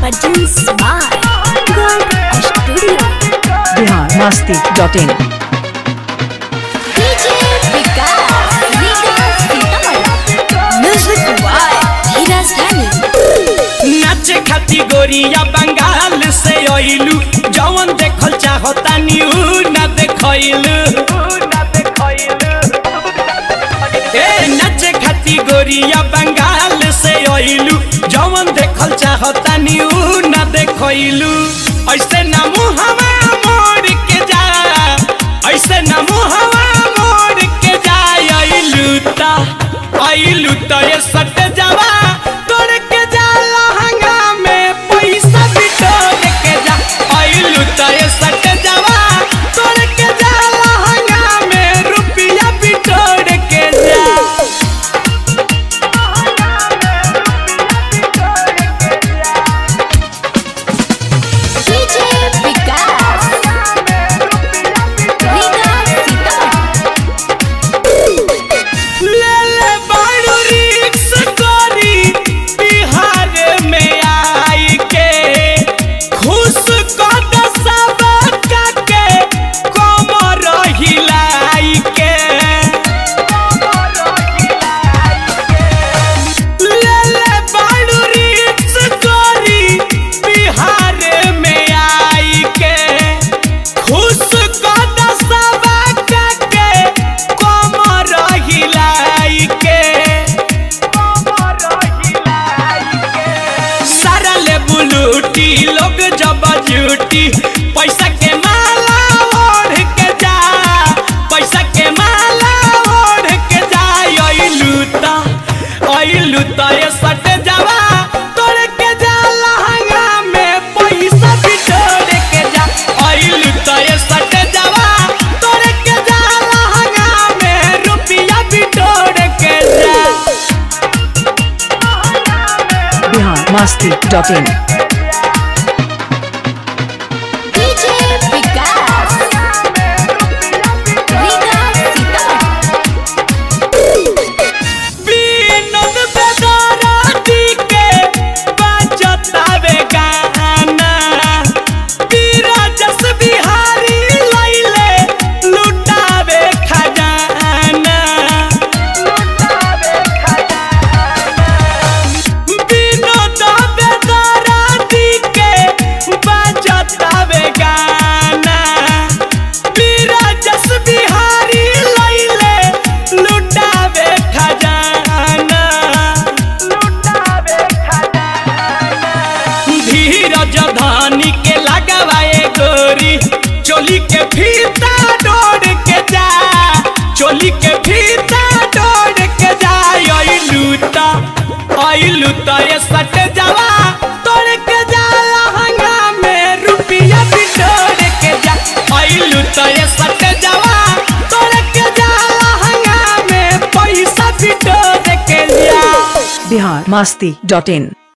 Produced by Gold Studio. Bihar Masti dot in DJ Vikas, Vikas Sitamarhi. Music by Hiraz Dhani. नाचे खाती गोरिया बंगाल से अइलू जवन देखल चाहता न्यू ना देखैलू ए नाचे खाती गोरिया बंगाल से अइलू जवन देखल चाहता न्यू ना देखैलू ऐसे ना मुहवा मोड़ के जा ऐसे ना मुहवा मोड़ के जा अइलू ता अइलू ता ये सट जावा तोड़ के जा लहंगा में पैसा बिटोर के जा अइलू ता ये सट जावा तोड़ के जा लहंगा में रुपया बिटोर के जा DJ Vikas. Vikas Sitamarhi. ले ले बाड़ू रिक्स करी बिहार में आई के खुश कद सब के कमर हिलाई के ले ले बाड़ू रिक्स करी बिहार में आई के खुश कद सब के कमर हिलाई के सारा ले बुलूटी लोग जब झूठी पैसा के माला ओढ़ के जा पैसा के माला ओढ़ के जा अइलू ता अइलू ता ये सट जावा तोड़ के जा लहंगा में पैसा बिटोर के जा अइलू ता ये सट जावा तोड़ के जा लहंगा में रुपया बिटोर के जा Bihar Masti dot in DJ Vikas. Vikas Sitamarhi. Vinod बेदराती के बजतावे गाना बीराजस बिहारी लैले लुटावे खजाना विनोद बेदराती के बजतावे गाना बीराजस बिहारी लैले लुटावे खजाना धीरज धानी के लगवाए गोरी चोली के फीता डोर के जा चोली के फीता डोर के जा अइलूता अइलूता ये सट जावा तोड़ के जा लहंगा में रुपया बिटोर के जा अइलूता ये सट जावा तोड़ के जा लहंगा में पैसा बिटोर के जा बिहार मस्ती डॉट इन